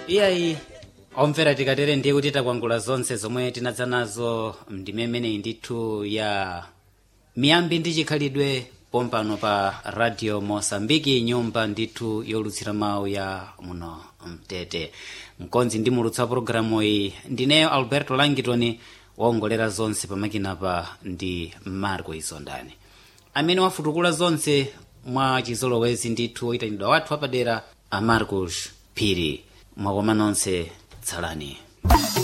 iyayi omvera tikatere ndiye kuti takwangula zonse zomwe tinadza nazo ndime imeneyi ndithu ya miyambi ndi chikhalidwe pompano pa radio mosambiki nyumba ndithu yolutsira mawu ya muno mtete mkonzi ndi mulutsa pologalamu iyi ndineyo alberto langitoni waongolera zonse pamakinapa ndi marco isondani amene wafutukula zonse mwa chizolowezi ndithu oyitanidwa wathu apadera a marcos phiri mwakoma nonse tsalani